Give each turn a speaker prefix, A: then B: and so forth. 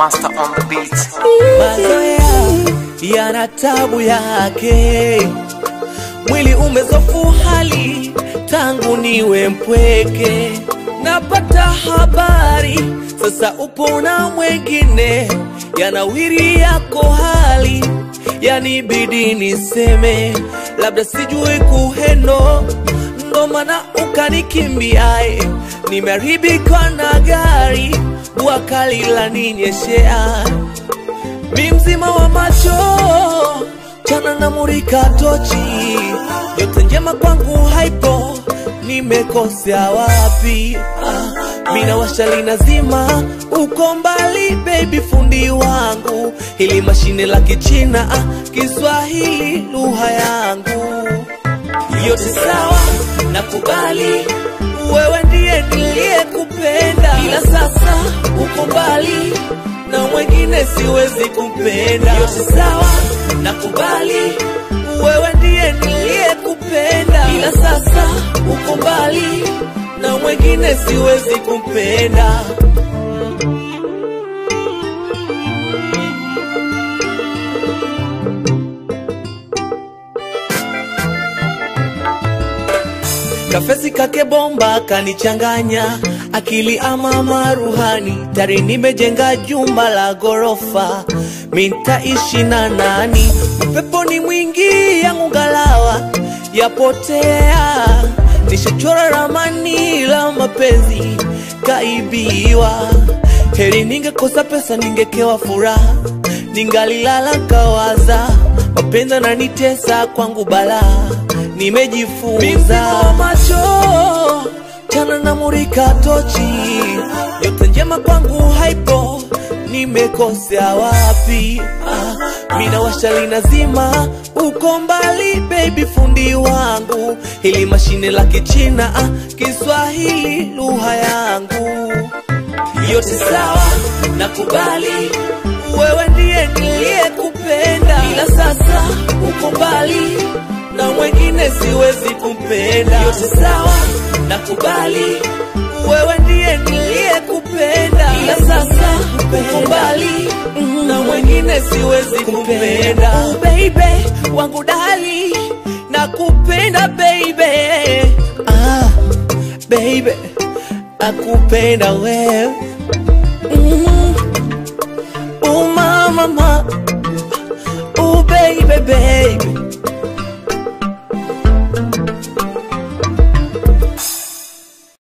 A: Master on the beat.
B: Mazoea yana tabu yake, mwili umezofu hali tangu niwe mpweke. Napata habari sasa upo na mwengine, yanawiri yako hali yanibidi niseme, labda sijui kuhendo, ndo maana ukanikimbia. Nimeharibika na gari, bua kali laninyeshea mi mzima wa macho chana na murika tochi, yote njema kwangu haipo, nimekosea wapi? Ah, mina washali nazima, uko mbali baby, fundi wangu, hili mashine la Kichina, ah, Kiswahili lugha yangu yote sawa, nakubali wewe ndiye niliyekupenda, ila sasa uko mbali na mwengine siwezi kumpenda. Yote sawa, nakubali wewe ndiye niliyekupenda, ila sasa uko mbali na mwengine siwezi kumpenda. Kafesi kake bomba kanichanganya akili ama maruhani, tari nimejenga jumba la gorofa, mintaishi na nani? Upepo ni mwingi yangu ngalawa yapotea, nishachora ramani la mapenzi kaibiwa. Heri ningekosa pesa, ningekewa furaha, ningalilala kawaza, mapenzi nanitesa kwangu balaa nimejifunza wa macho chana na murika tochi, yote njema kwangu haipo, nimekosea wapi? Ah, mina washali nazima, uko mbali baby, fundi wangu, hili mashine la Kichina, ah, Kiswahili lugha yangu yote sawa, nakubali wewe ndiye niliyekupenda, ila sasa uko mbali na mwengine siwezi kumpenda. Yote sawa, nakubali wewe ndiye niliyekupenda, ila sasa uko mbali na mwengine siwezi kumpenda. Oh, baby wangu dali, nakupenda baby, ah, baby nakupenda wewe mm. Oh mama, oh baby baby